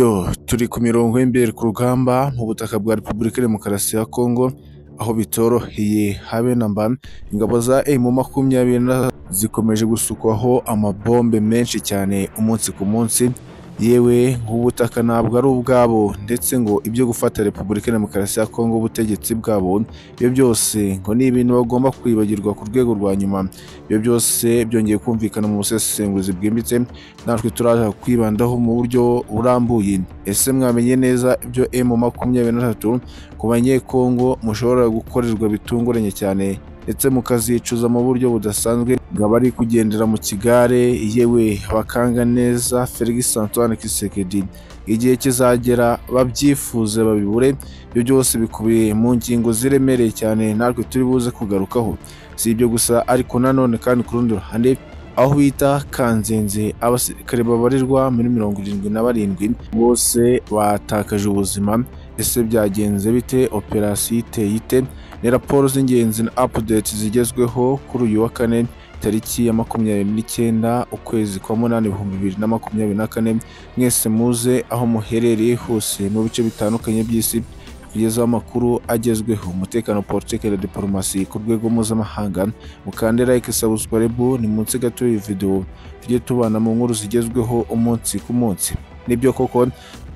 Yo turi ku mirongo y'imbere ku rugamba mu butaka bwa Repubulika ya Demokarasi ya Kongo aho bitoroheye habe na mba ingabo za emu makumyabiri zikomeje gusukwaho amabombe menshi cyane umunsi ku munsi yewe nk'ubutaka ntabwo ari ubwabo ndetse ngo ibyo gufata Repubulika ya Demokarasi ya Kongo ubutegetsi bwabo ibyo byose ngo ni ibintu bagomba kwibagirwa ku rwego rwa nyuma ibyo byose byongeye kumvikana mu busesenguzi bwimbitse natwe turaza kwibandaho mu buryo burambuye ese mwamenye neza ibyo emu makumyabiri na tatu ku banyekongo mushobora gukorerwa bitunguranye cyane ndetse mukazicuza mu buryo budasanzwe ngo abari kugendera mu kigare yewe bakanga neza Felix Antoine Kisekedi igihe kizagera babyifuze babibure ibyo byose bikubiye mu ngingo ziremereye cyane natwe turi buze kugarukaho si ibyo gusa ariko nanone kandi ku rundi ruhande aho bita kanzenze abasirikare babarirwa muri mirongo irindwi na barindwi bose batakaje ubuzima ese byagenze bite operasiyo iteye ite ni raporo z'ingenzi na apudeti zigezweho kuri uyu wa kane tariki ya makumyabiri n'icyenda ukwezi kwa munani ibihumbi bibiri na makumyabiri na kane mwese muze aho muherereye hose mu bice bitandukanye by'isi kugezaho amakuru agezweho umutekano politiki na diporomasi ku rwego mpuzamahanga mukande like subscribe ni munsi gato y'iyi videwo tujye tubana mu nkuru zigezweho umunsi ku munsi nibyo koko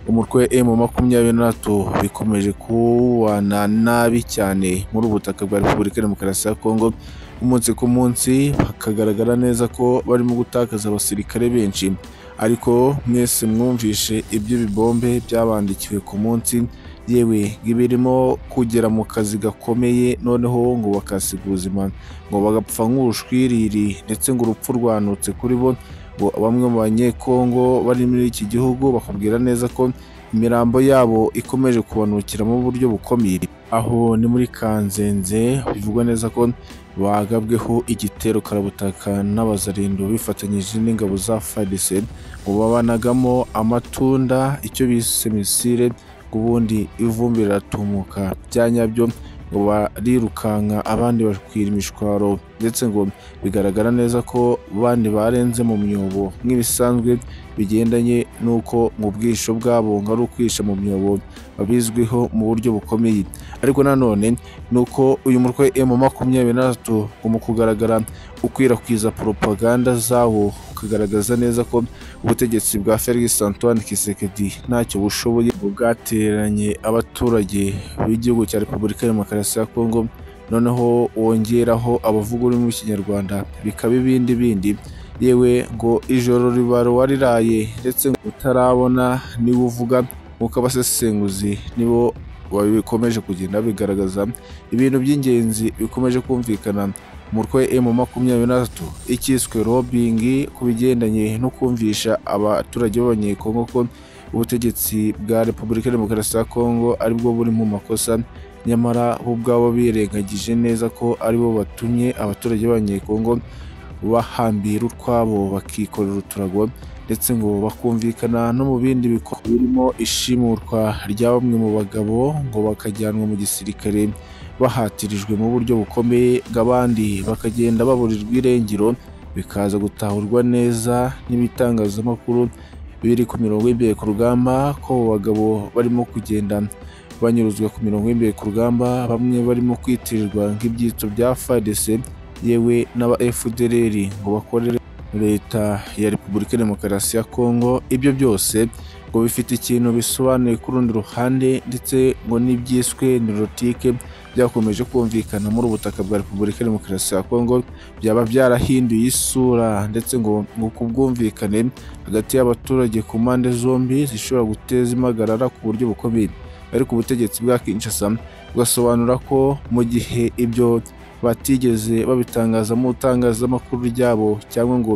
umutwe emu makumyabiri n'atatu bikomeje kubana nabi cyane muri ubu butaka bwa repubulika ya demokarasi ya kongo umunsi ku munsi hakagaragara neza ko barimo gutakaza abasirikare benshi ariko mwese mwumvishe ibyo bibombe byabandikiwe ku munsi yewe birimo kugera mu kazi gakomeye noneho ngo bakasiga ubuzima ngo bagapfa nk'urushwiriri ndetse ngo urupfu rwanutse kuri bo ngo bamwe mu banyekongo bari muri iki gihugu bakubwira neza ko imirambo yabo ikomeje kubanukira mu buryo bukomeye aho ni muri kanzenze bivugwa neza ko bagabweho igitero karabutaka n'abazarindo bifatanyije n'ingabo za fadise ngo babanagamo amatunda icyo bise misire ubundi ivumbi riratumuka bya nyabyo ngo barirukanka abandi bakwira imishwaro ndetse ngo bigaragara neza ko bandi barenze mu myobo nk'ibisanzwe bigendanye n'uko mu bwisho bwabo ngo ari ukwisha mu myobo babizwiho mu buryo bukomeye ariko nanone ni uko uyu mutwe emu makumyabiri na tatu mu kugaragara ukwirakwiza poropaganda zawo ukagaragaza neza ko ubutegetsi bwa Felix Antoine Kisekedi ntacyo bushoboye bwateranye abaturage b'igihugu cya Repubulika ya Demokarasi ya Kongo noneho wongeraho abavuga ururimi rw'ikinyarwanda bikaba ibindi bindi yewe ngo ijoro ribaro wariraye ndetse utarabona niba uvuga nk'uko abasesenguzi nibo bikomeje kugenda bigaragaza ibintu by'ingenzi bikomeje kumvikana umutwe emu makumyabiri na tatu icyiswe robingi ku bigendanye no kumvisha abaturage b'abanyekongo ko ubutegetsi bwa repubulika ya demokarasi ya kongo aribwo buri mu makosa nyamara bo ubwabo birengagije neza ko aribo batumye abaturage b'abanyekongo bahambira utwabo bakikorera uturago ndetse ngo bakumvikana no mu bindi bikorwa birimo ishimutwa rya bamwe mu bagabo ngo bakajyanwa mu gisirikare bahatirijwe mu buryo bukomeye abandi bakagenda baburirwa irengero bikaza gutahurwa neza n'ibitangazamakuru biri ku mirongo y'imbere ku rugamba ko abo bagabo barimo kugenda banyuruzwa ku mirongo y'imbere ku rugamba bamwe barimo kwitirirwa nk'ibyitso bya FARDC yewe n'aba FDLR ngo bakorere leta ya Repubulika ya Demokarasi ya Kongo ibyo byose ngo bifite ikintu bisobanuye ku rundi ruhande ndetse ngo n'ibyiswe nirotike byakomeje kumvikana muri ubutaka bwa Repubulika ya Demokarasi ya Kongo byaba byarahinduye isura ndetse ngo ngo kubwumvikane hagati y'abaturage ku mpande zombi zishobora guteza impagarara ku buryo bukomeye ariko ubutegetsi bwa Kinshasa bugasobanura ko mu gihe ibyo batigeze babitangaza mu itangazamakuru ryabo cyangwa ngo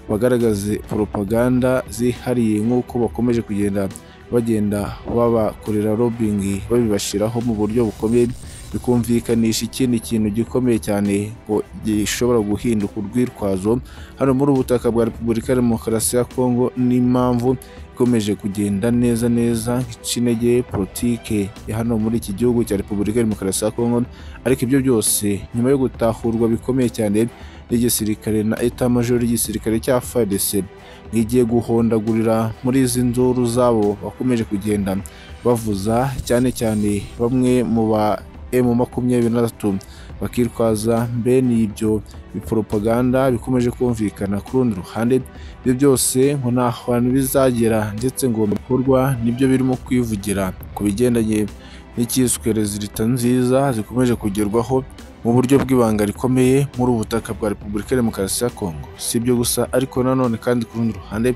bagaragaze poropaganda zihariye nk'uko bakomeje kugenda bagenda babakorera robingi babibashyiraho mu buryo bukomeye bikumvikanisha ikindi kintu gikomeye cyane ngo gishobora guhinduka urwitwazo hano muri ubutaka bwa repubulika ya demokarasi ya kongo n'impamvu ikomeje kugenda neza neza nk'icinege politike ya hano muri iki gihugu cya repubulika ya demokarasi ya kongo ariko ibyo byose nyuma yo gutahurwa bikomeye cyane n'igisirikare na eta major y'igisirikare cya fadese ntigiye guhondagurira muri izi nzuru zabo bakomeje kugenda bavuza cyane cyane bamwe mu ba emu makumyabiri na gatatu bakitwaza bene ibyo biporopaganda bikomeje kumvikana ku rundi ruhande ibyo byose ngo nta hantu bizagera ndetse ngo bikorwa nibyo birimo kwivugira ku bigendanye n'icyiswe rezilita nziza zikomeje kugerwaho mu buryo bw'ibanga rikomeye muri ubu butaka bwa repubulika ya demokarasi ya kongo si ibyo gusa ariko nanone kandi ku rundi ruhande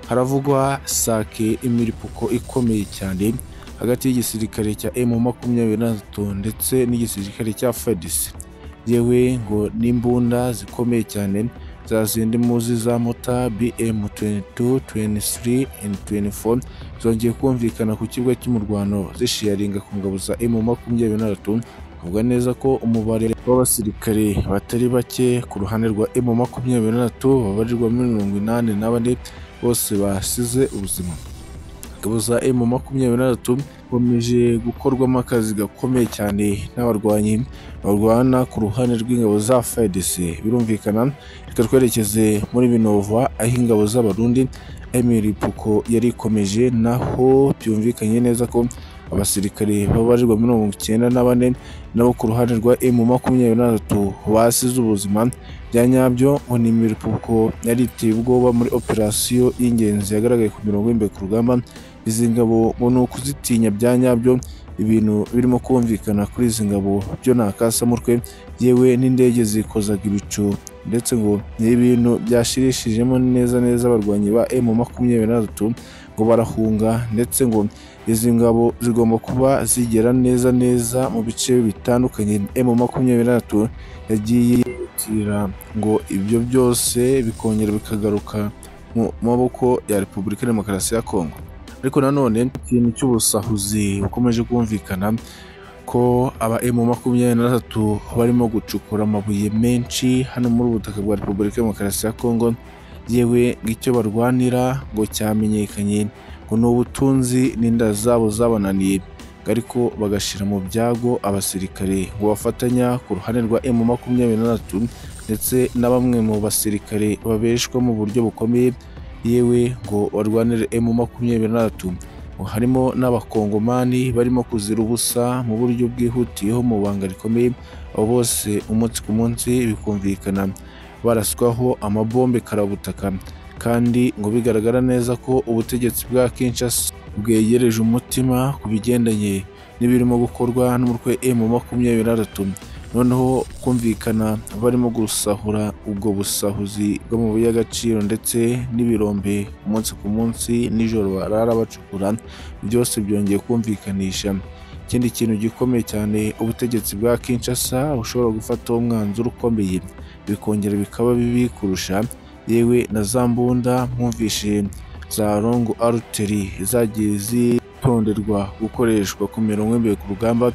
haravugwa sake imiripuko ikomeye cyane hagati y'igisirikare cya emu makumyabiri na gatatu ndetse n'igisirikare cya fedisi yewe ngo n'imbunda zikomeye cyane za zindi muzi za mota bm 22 23 and 24 zongeye kumvikana ku kibuga cy'umurwano zishiyaringa ku ngabo za emu makumyabiri na gatatu avuga neza ko umubare w'abasirikare batari bake ku ruhande rwa emu makumyabiri na gatatu babarirwa muri mirongo inani na bane bose basize ubuzima ingabo za emu makumyabiri na gatatu bakomeje gukorwamo akazi gakomeye cyane n'abarwanyi barwana ku ruhande rw'ingabo za FARDC birumvikana reka twerekeze muri Minova aho ingabo z'abarundi imiripuko yari ikomeje naho byumvikanye neza ko abasirikare babarirwa mirongo icyenda na bane nabo ku ruhande rwa emu makumyabiri na gatatu basize ubuzima bya nyabyo ngo ni imiripuko yari iteye ubwoba muri operasiyo y'ingenzi yagaragaye ku mirongo y'imbere ku rugamba izi ngabo ngo ni ukuzitinya bya nyabyo ibintu birimo kumvikana kuri izi ngabo byo nta kasamutwe yewe n'indege zikozaga ibicu ndetse ngo ni ibintu byashirishijemo neza neza abarwanyi ba emu makumyabiri na gatatu ngo barahunga ndetse ngo izi ngabo zigomba kuba zigera neza neza mu bice bitandukanye emu makumyabiri na gatatu yagiye yitira ngo ibyo byose bikongera bikagaruka mu maboko ya repubulika ya demokarasi ya kongo ariko nanone ikintu cy'ubusahuzi bukomeje kumvikana ko aba emu makumyabiri na gatatu barimo gucukura amabuye menshi hano muri ubu butaka bwa repubulika ya demokarasi ya kongo yewe ngicyo barwanira ngo cyamenyekanye ngo ni ubutunzi n'inda zabo zabananiye ariko bagashyira mu byago abasirikare ngo bafatanya ku ruhande rwa emu makumyabiri na gatatu ndetse na bamwe mu basirikare babeshwa mu buryo bukomeye yewe ngo barwanire emu makumyabiri na gatatu harimo n'abakongomani barimo kuzira ubusa mu buryo bwihutiyeho mu banga rikomeye abo bose umunsi ku munsi bikumvikana baraswaho amabombe karabutaka kandi ngo bigaragara neza ko ubutegetsi bwa Kinshasa bwegereje umutima ku bigendanye n'ibirimo gukorwa n'umutwe emu makumyabiri na gatatu noneho kumvikana barimo gusahura ubwo busahuzi bw'amabuye y'agaciro ndetse n'ibirombe umunsi ku munsi nijoro barara bacukura byose byongeye kumvikanisha ikindi kintu gikomeye cyane ubutegetsi bwa Kinshasa bushobora gufataho umwanzuro ukomeye bikongera bikaba bibi kurusha yewe na za mbunda mwumvishe za rongo aruteri zagiye zitonderwa gukoreshwa ku mirongo imbere ku rugamba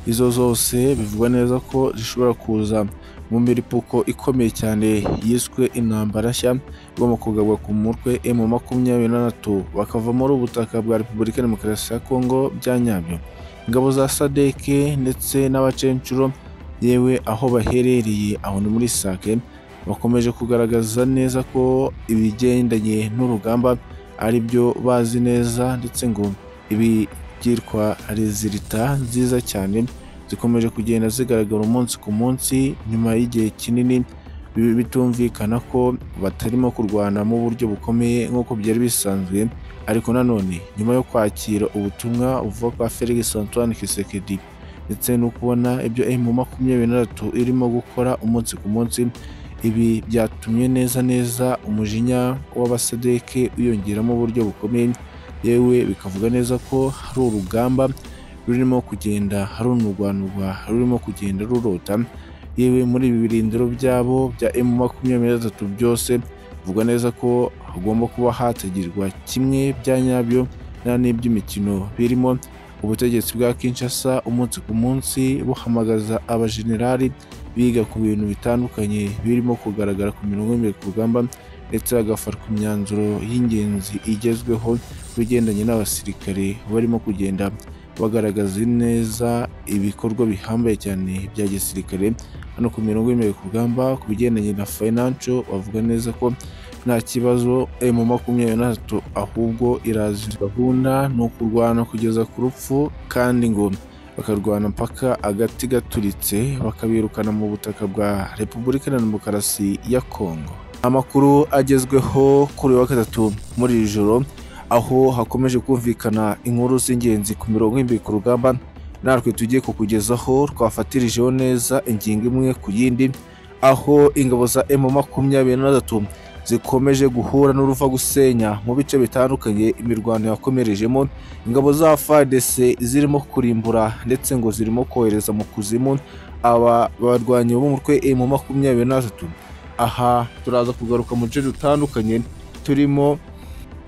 izo zose bivugwa neza ko zishobora kuza mu miripuko ikomeye cyane yiswe intambara nshya igomba kugabwa ku mutwe emu makumyabiri na gatatu bakava muri ubutaka bwa repubulika ya demokarasi ya kongo bya nyabyo ingabo za sadeke ndetse n'abacencuro yewe aho baherereye aho ni muri sake bakomeje kugaragaza neza ko ibigendanye n'urugamba ari byo bazi neza ndetse ngo ibi byitwa rezilita nziza cyane zikomeje kugenda zigaragara umunsi ku munsi nyuma y'igihe kinini bitumvikana ko batarimo kurwana mu buryo bukomeye nk'uko byari bisanzwe ariko nanone nyuma yo kwakira ubutumwa buva kwa Felix Antoine Kisekedi ndetse no kubona ibyo emu makumyabiri na gatatu irimo gukora umunsi ku munsi ibi byatumye neza neza umujinya w'abasadeke wiyongeramo uburyo bukomeye yewe bikavuga neza ko hari urugamba rurimo kugenda harunurwanurwa rurimo kugenda rurota yewe muri ibi birindiro byabo bya emu makumyabiri na gatatu byose bivuga neza ko hagomba kuba hategerwa kimwe bya nyabyo nta n'iby'imikino birimo ubutegetsi bwa Kinshasa umunsi ku munsi buhamagaza abajenerali biga ku bintu bitandukanye birimo kugaragara ku mirongo y'imbere ku rugamba ndetse hagafatwa imyanzuro y'ingenzi igezweho bigendanye n'abasirikare barimo kugenda bagaragaza neza ibikorwa bihambaye cyane bya gisirikare hano ku mirongo y'imbere ku rugamba ku bigendanye na fayinanco bavuga neza ko nta kibazo emu makumyabiri na gatatu ahubwo iraza gahunda ni ukurwana kugeza ku rupfu kandi ngo bakarwana mpaka agati gaturitse bakabirukana mu butaka bwa repubulika ya demokarasi ya kongo amakuru agezweho kuri uyu wa gatatu muri iri joro aho hakomeje kumvikana inkuru z'ingenzi ku mirongo y'imbere ku rugamba natwe tugiye kukugezaho twafatirijeho neza ingingo imwe ku yindi aho ingabo za emu makumyabiri na gatatu zikomeje guhura n'uruva gusenya mu bice bitandukanye imirwano yakomerejemo ingabo za FARDC zirimo kurimbura ndetse ngo zirimo kohereza mu kuzimu aba barwanyi b'umutwe mu makumyabiri na gatatu aha turaza kugaruka mu duce dutandukanye turimo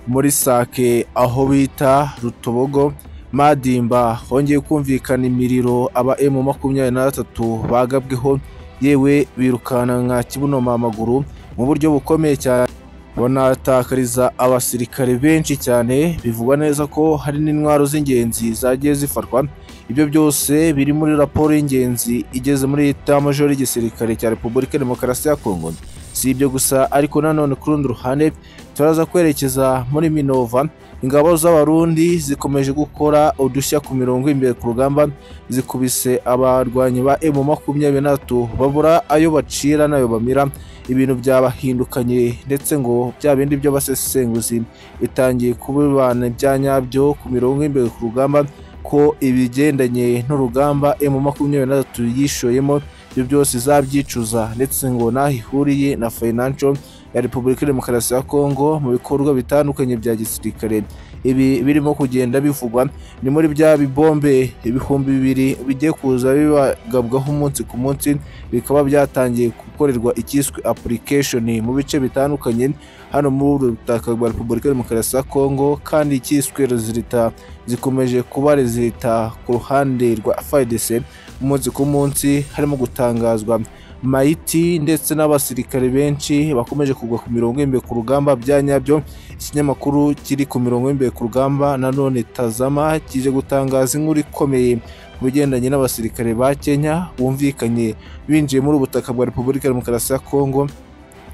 muri sake aho bita rutobogo madimba hongeye kumvikana imiriro aba emu makumyabiri na gatatu bagabweho yewe birukana nka kibuno amaguru mu buryo bukomeye cyane banatakariza abasirikare benshi cyane bivugwa neza ko hari n'intwaro z'ingenzi zagiye zifatwa ibyo byose biri muri raporo y'ingenzi igeze muri majoro y'igisirikare cya repubulika ya demokarasi ya kongo si ibyo gusa ariko nanone ku rundi ruhande turaza kwerekeza muri minova ingabo z'abarundi zikomeje gukora udushya ku mirongo imbere ku rugamba zikubise abarwanyi ba emu makumyabiri n'atatu babura ayo bacira n'ayo bamira ibintu byabahindukanye ndetse ngo bya bindi by'abasesenguzi bitangiye kubibana ibya nyabyo ku mirongo imbere ku rugamba ko ibigendanye n'urugamba emu makumyabiri n'atatu yishoyemo ibyo byose izabyicuza ndetse ngo n'aho ihuriye na financial ya repubulika ya demokarasi ya kongo mu bikorwa bitandukanye bya gisirikare ibi birimo kugenda bivugwa ni muri bya bibombe ibihumbi bibiri bigiye kuza bibagabwaho umunsi ku munsi bikaba byatangiye gukorerwa icyiswe application mu bice bitandukanye hano muri butaka bwa repubulika ya demokarasi ya kongo kandi icyiswe rezilita zikomeje kuba rezilita ku ruhande rwa fdc umunsi ku munsi harimo gutangazwa mayiti ndetse n'abasirikare benshi bakomeje kugwa ku mirongo y'imbere ku rugamba bya nyabyo ikinyamakuru kiri ku mirongo y'imbere ku rugamba nanone tazama kije gutangaza inkuru ikomeye ku bigendanye n'abasirikare ba kenya bumvikanye binjiye muri ubu butaka bwa repubulika ya demokarasi ya kongo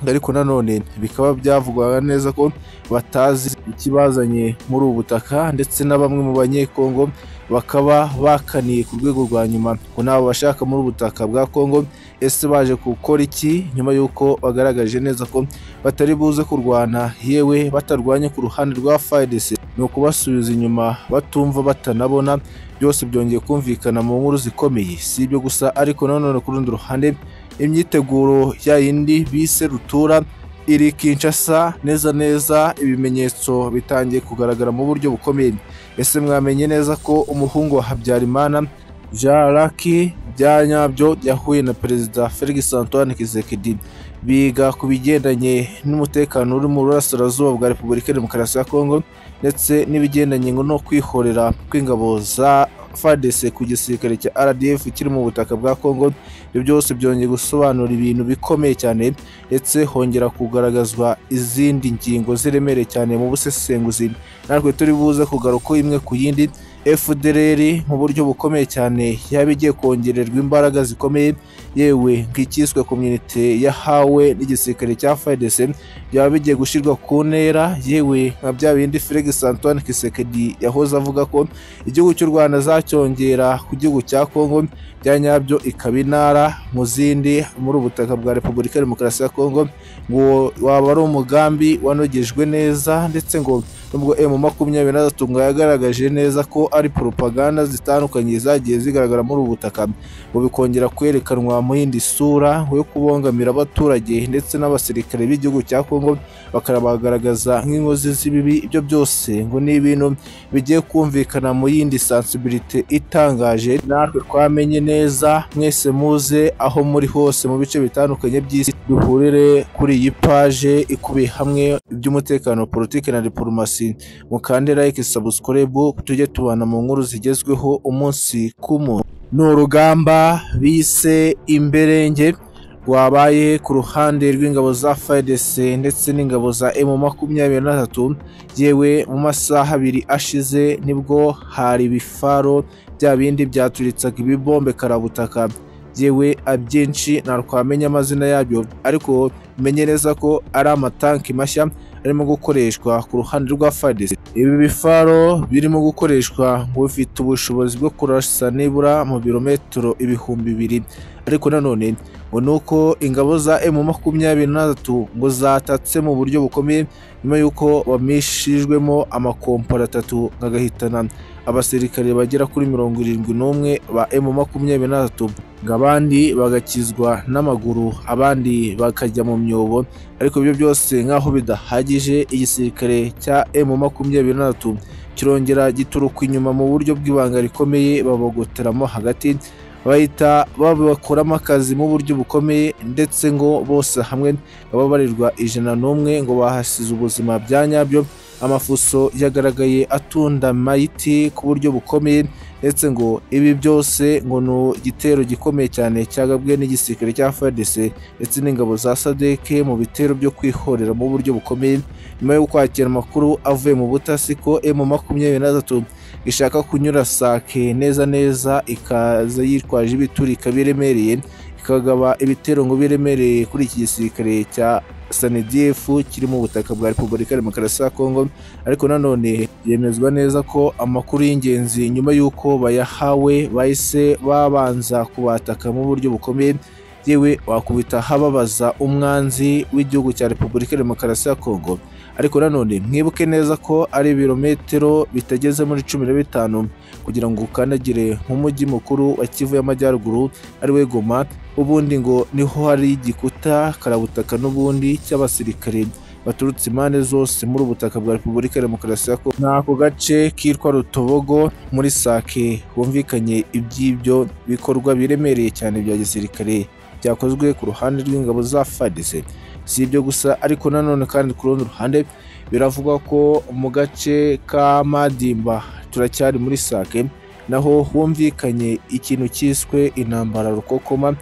ariko nanone bikaba byavugwaga neza ko batazi ikibazanye muri ubu butaka ndetse na bamwe mu banyekongo bakaba bakaniye ku rwego rwa nyuma ngo nabo bashaka muri ubu butaka bwa kongo ese baje gukora iki nyuma y'uko bagaragaje neza ko batari buze kurwana yewe batarwanye ku ruhande rwa FARDC ni ukubasubiza inyuma batumva batanabona byose byongeye kumvikana mu nkuru zikomeye si ibyo gusa ariko nanone ku rundi ruhande imyiteguro ya yindi bise rutura iri Kinshasa neza neza ibimenyetso bitangiye kugaragara mu buryo bukomeye ese mwamenye neza ko umuhungu wa Habyarimana Jean Luc Byanyabyo yahuye na perezida Felix Antoine Tshisekedi biga ku bigendanye n'umutekano uri mu burasirazuba bwa Repubulika ya Demokarasi ya Kongo ndetse n'ibigendanye no kwihorera kw'ingabo za FARDC ku gisirikare cya RDF kiri mu butaka bwa Kongo ibyo byose byongeye gusobanura ibintu bikomeye cyane ndetse hongera kugaragazwa izindi ngingo ziremereye cyane mu busesenguzi natwe turi buze kugaruka imwe ku yindi FDLR mu buryo bukomeye cyane yaba igiye kongererwa imbaraga zikomeye yewe nk'icyiswe komyunite yahawe n'igisirikare cya FARDC byaba bigiye gushyirwa ku ntera yewe nka bya bindi Felix Antoine Tshisekedi yahoze avuga ko igihugu cy'u Rwanda zacyongera ku gihugu cya Kongo bya nyabyo ikaba intara mu zindi muri ubutaka bwa Repubulika ya Demokarasi ya Kongo ngo waba ari umugambi wanogejwe neza ndetse ngo nubwo emu makumyabiri na gatatu ngo yagaragaje neza ko ari propaganda zitandukanye zagiye zigaragara muri ubu butaka ngo bikongera kwerekanwa mu yindi sura yo kubongamira abaturage ndetse n'abasirikare b'igihugu cya Kongo bakanabagaragaza nk'inkozi z'ibibi ibyo byose ngo ni ibintu bigiye kumvikana mu yindi sensibility itangaje natwe twamenye neza mwese muze aho muri hose mu bice bitandukanye by'isi duhurire kuri iyi paje ikubiye hamwe iby'umutekano politiki na diplomasi mukande like subscribe tujye tubana mu nkuru zigezweho umunsi ku munsi ni urugamba bise imberenge rwabaye ku ruhande rw'ingabo za FARDC ndetse n'ingabo za M makumyabiri na tatu yewe mu masaha abiri ashize nibwo hari ibifaro bya bindi byaturitsaga ibibombe karabutaka yewe abyinshi ntarwamenya amazina yabyo ariko menye neza ko ari amatanki mashya arimo gukoreshwa ku ruhande rwa FARDC ibi bifaro birimo gukoreshwa ngo bifite ubushobozi bwo kurasa nibura mu birometero ibihumbi bibiri ariko nanone ngo ni uko ingabo za emu makumyabiri n'atatu ngo zatatse mu buryo bukomeye nyuma y'uko bamishijwemo amakompora atatu agahitana abasirikare bagera kuri mirongo irindwi n'umwe ba emu makumyabiri n'atatu ngo abandi bagakizwa n'amaguru abandi bakajya mu myobo ariko ibyo byose nk'aho bidahagije igisirikare cya emu makumyabiri n'atatu kirongera gituruka inyuma mu buryo bw'ibanga rikomeye babogoteramo hagati bahita babakoramo akazi mu buryo bukomeye ndetse ngo bose hamwe baba barirwa ijana n'umwe ngo bahasize ubuzima bya nyabyo amafuso yagaragaye atunda mayiti ku buryo bukomeye ndetse ngo ibi byose ngo ni igitero gikomeye cyane cyagabwe n'igisirikare cya FARDC ndetse n'ingabo za sadeke mu bitero byo kwihorera mu buryo bukomeye nyuma yo kwakira amakuru avuye mu butasi ko emu makumyabiri n'atatu ishaka kunyura sake neza neza ikaza yitwaje ibiturika biremereye ikagaba ibitero ngo biremereye kuri iki gisirikare cya sanediyefu kiri mu butaka bwa repubulika ya demokarasi ya kongo ariko nanone yemezwa neza ko amakuru y'ingenzi nyuma y'uko bayahawe bahise babanza kubataka mu buryo bukomeye yewe wakubita hababaza umwanzi w'igihugu cya repubulika ya demokarasi ya kongo ariko nanone mwibuke neza ko ari ibirometero bitageze muri cumi na bitanu kugira ngo ukandagire nk'umujyi mukuru wa kivu y'amajyaruguru ari we goma ubundi ngo niho hari igikuta karabutaka n'ubundi cy'abasirikare baturutse impande zose muri ubutaka bwa repubulika ya demokarasi ya kongo ni ako gace kitwa rutobogo muri sake humvikanye iby'ibyo bikorwa biremereye cyane bya gisirikare byakozwe ku ruhande rw'ingabo za fadise si ibyo gusa ariko nanone kandi ku rundi ruhande biravugwa ko mu gace ka madimba turacyari muri sake naho humvikanye ikintu cyiswe intambara rukokoma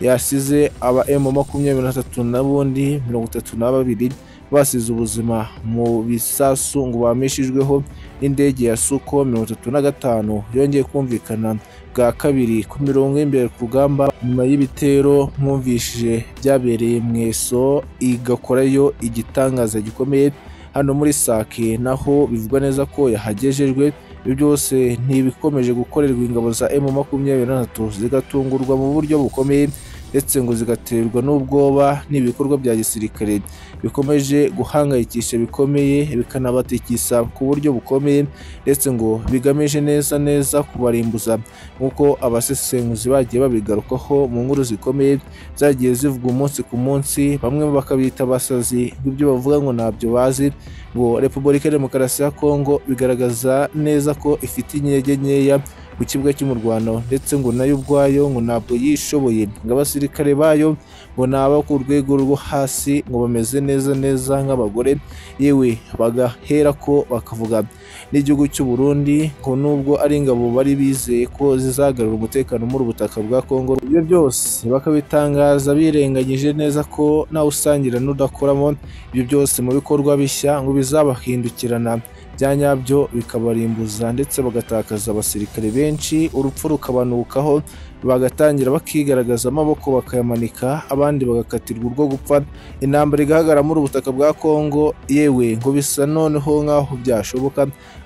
yasize aba emu makumyabiri na tatu n'abundi mirongo itatu na babiri basize ubuzima mu bisasu ngo bamishijweho n'indege ya suko mirongo itatu na gatanu yongeye kumvikana bwa kabiri ku mirongo y'imbere ku rugamba nyuma y'ibitero mwumvishije byabereye mu eso igakorayo igitangaza gikomeye hano muri sake naho bivugwa neza ko yahagejejwe ibi byose ni ibikomeje gukorerwa ingabo za emu makumyabiri na tatu zigatungurwa mu buryo bukomeye ndetse ngo zigaterwa n'ubwoba n'ibikorwa bya gisirikare bikomeje guhangayikisha bikomeye bikanabatikisa ku buryo bukomeye ndetse ngo bigamije neza neza kubarimbuza nk'uko abasesenguzi bagiye babigarukaho mu nkuru zikomeye zagiye zivuga umunsi ku munsi bamwe bakabita abasazi bw'ibyo bavuga ngo ntabyo bazi ngo repubulika ya demokarasi ya kongo bigaragaza neza ko ifite intege nkeya ku kibuga cy'umurwano ndetse ngo nayo ubwayo ngo ntabwo yishoboye ngo abasirikare bayo ngo ni abo ku rwego rwo hasi ngo bameze neza neza nk'abagore yewe bagahera ko bakavuga n'igihugu cy'u Burundi ngo nubwo ari ingabo bari bizeye ko zizagarura umutekano muri ubutaka bwa Kongo ibyo byose bakabitangaza birengagije neza ko nawe usangira n'udakoramo ibyo byose mu bikorwa bishya ngo bizabahindukirana bya nyabyo bikabarimbuza ndetse bagatakaza abasirikare benshi urupfu rukabanukaho bagatangira bakigaragaza amaboko bakayamanika abandi bagakatirwa urwo gupfa intambara igahagarara muri ubutaka bwa Kongo yewe ngo bisa noneho nk'aho byashoboka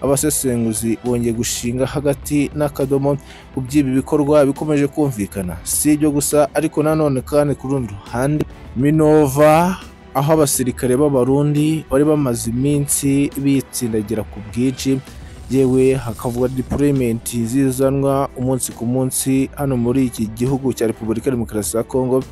abasesenguzi bongeye gushinga hagati n'akadomo ku by'ibi bikorwa bikomeje kumvikana si ibyo gusa ariko nanone kandi ku rundi ruhande minova aho abasirikare b'abarundi bari bamaze iminsi bitsindagira ku bwinshi yewe hakavugwa dipurementi zizanwa umunsi ku munsi hano muri iki gihugu cya repubulika ya demokarasi ya kongo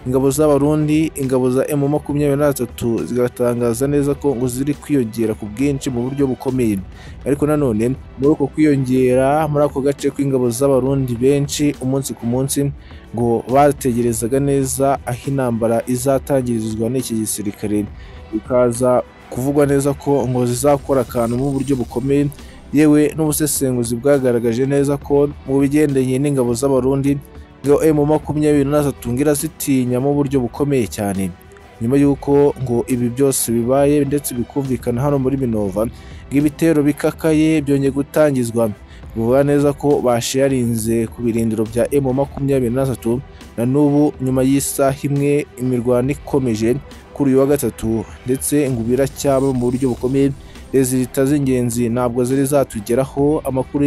ingabo z'abarundi ingabo za emu makumyabiri n'atatu zigatangaza neza ko ngo ziri kwiyongera ku bwinshi mu buryo bukomeye ariko nanone muri uko kwiyongera muri ako gace kw'ingabo z'abarundi benshi umunsi ku munsi ngo bategerezaga neza aho intambara izatangirizwa n'iki gisirikare bikaza kuvugwa neza ko ngo zizakora akantu mu buryo bukomeye yewe n'ubusesenguzi bwagaragaje neza ko mu bigendanye n'ingabo z'abarundi ngo emu makumyabiri n'atatu ngira zitinya mu buryo bukomeye cyane nyuma y'uko ngo ibi byose bibaye ndetse bikumvikana hano muri minova ngo ibitero bikakaye byongeye gutangizwa bivuga neza ko bashiyarinze ku birindiro bya emu makumyabiri na tatu na n'ubu nyuma y'isaha imwe imirwano ikomeje kuri uyu wa gatatu ndetse ngo biracyaba mu buryo bukomeye leta z'ingenzi ntabwo zari zatugeraho amakuru